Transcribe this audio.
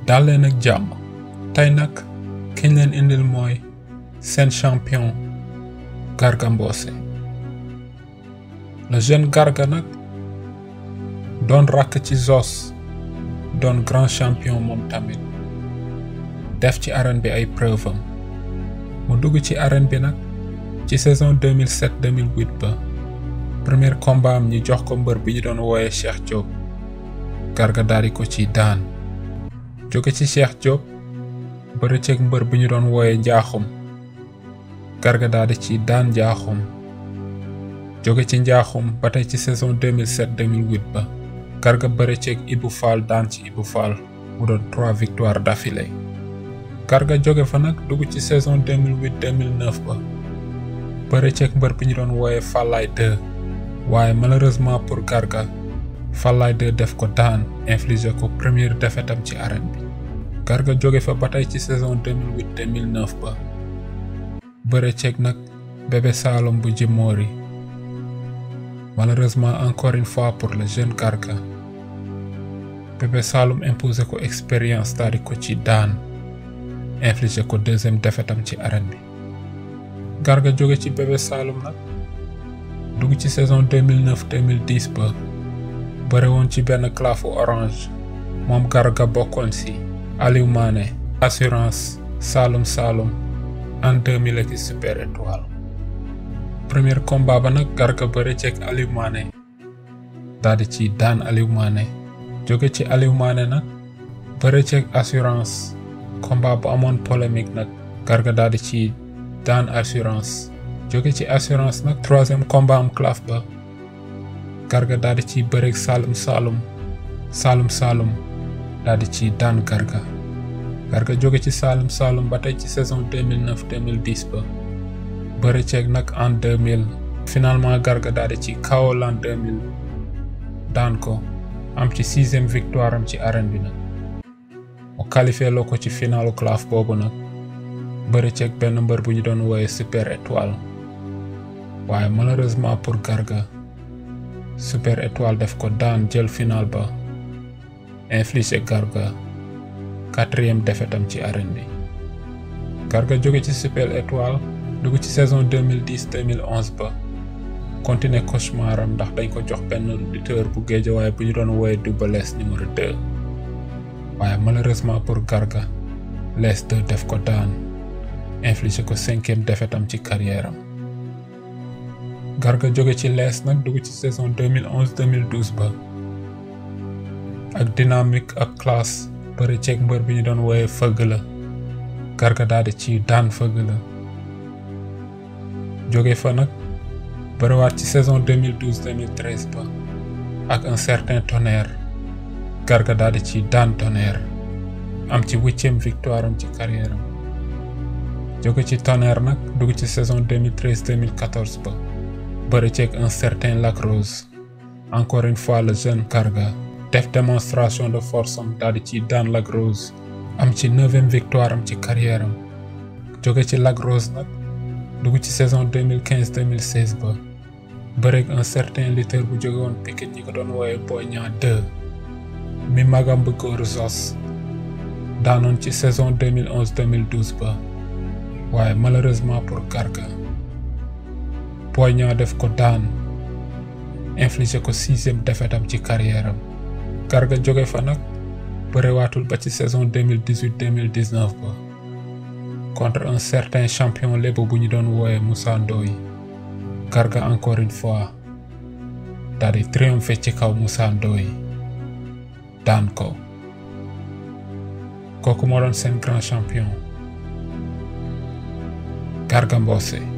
dal leen ak jàmm tey nag kiñ leen indil mooy seen champion Garga Mbossé le jeune Garga nag doon rakk ci Zoss doon grand champion moom tamit def ci arène bi ay preuve am mu dugg ci arène bi nag ci saison 2007 2008 ba premier combat am ñi jox ko mbër bi ñu doon wooye Cheikh Diop Garga daal di ko ci daan jóge ci Cheikh Diop bëri ceeg mbër bi ñu doon wooye Njaaxum Garga daal di ci daan Njaaxum jóge ci Njaaxum ba tey ci saison 2007 2008 ba Garga bëri ceeg Ibou Fall daan ci Ibou Fall mu doon trois victoires d'affilée Garga jóge fa nag dugg ci saison 2008 2009 ba bëri ceeg mbër bi ñu doon wooye Fallaye 2 waaye malheureusement pour Garga Fallaye 2 def ko daan infligé ko première défaite am ci arène bi Garga jóge fa ba tey ci saison 2008 2009 ba bëre ceeg nag bébé Saloum bu Jimori malheureusement encore une fois pour le jeune Garga bébé Saloum imposé ko expérience daal di ko ci daan infligé ko deuxième défaite am ci arène bi Garga jóge ci bébé Saloum nag dugg ci saison 2009 2010 ba bëre woon ci benn clafu orange moom Garga bokkoon si Aliou Mané assurance Saloum Saloum en 2000 ak super étoile premier combat ba nag Garga bëre ceeg Aliou Mané daal di ci daan Aliou Mané jóge ci Aliou Mané nag bëre ceeg assurance combat bu amoon polémique nag Garga daal di ci daan assurance jóge ci assurance nag troisième combat am claf ba Garga daal di ciy bëreeg Saloum Saloum Saloum Saloum daal di ciy daan Garga Garga jóge ci Saloum Saloum ba tey ci saison 2009 2010 ba bëre ceeg nag en 2000 finalement Garga daal di ci KO l'an 2000 daan ko am ci sixième victoire am ci arène bi nag mu qualifié loo ko ci finalu claf boobu nag bëre ceeg benn mbër bu ñu doon wooye super étoile waaye malheureusement pour Garga super étoile def ko daan jël final ba infligé Garga quatrième défaite am ci arène bi Garga jóge ci super étoile dugg ci saison 2010 2011 ba continuer cauchemar am ndax dañ ko jox benn lutteur bu géejawaay bu ñu doon wooye Double Less numéro 2 waaye malheureusement pour Garga Less 2 def ko daan infligé ko cinquième défaite am ci carrière am Garga jóge ci lees nag dugg ci saison 2011 2012 ba ak dynamique ak classe bëri ceeg mbër bi ñu doon wooye fëgg la Garga daal di ci daan fëgg la jóge fa nag bëriwaat ci saison 2012 2013 ba ak un certain tonnerre Garga daal di ci daan tonnerre am ci huitième victoire am ci carrière am jóge ci tonnerre nag dugg ci saison 2013 2014 ba bëri ceeg un certain Lac Rose encore une fois le jeune Garga def démonstration de force am daal di ci daan Lac Rose am ci neuvième victoire am ci carrière am jóge ci Lac Rose nag dugg ci saison 2015 2016 ba bëreeg un certain lutteur bu jóge woon Pikine ñi ko doon wooye Boy Niang 2 mi magam bu góor Zoss daanoon ci saison 2011 2012 ba waaye malheureusement pour Garga Boy Niang def ko daan infligé ko sixième défaite am ci carrière am Garga jóge fa nag bëriwaatul ba ci saison 2018 2019 ba contre un certain champion lébu bu ñu doon wooye Moussa Ndoye Garga encore une fois daal di triompher ci kaw Moussa Ndoye daan ko kooku moo doon seen grand champion Garga Mbossé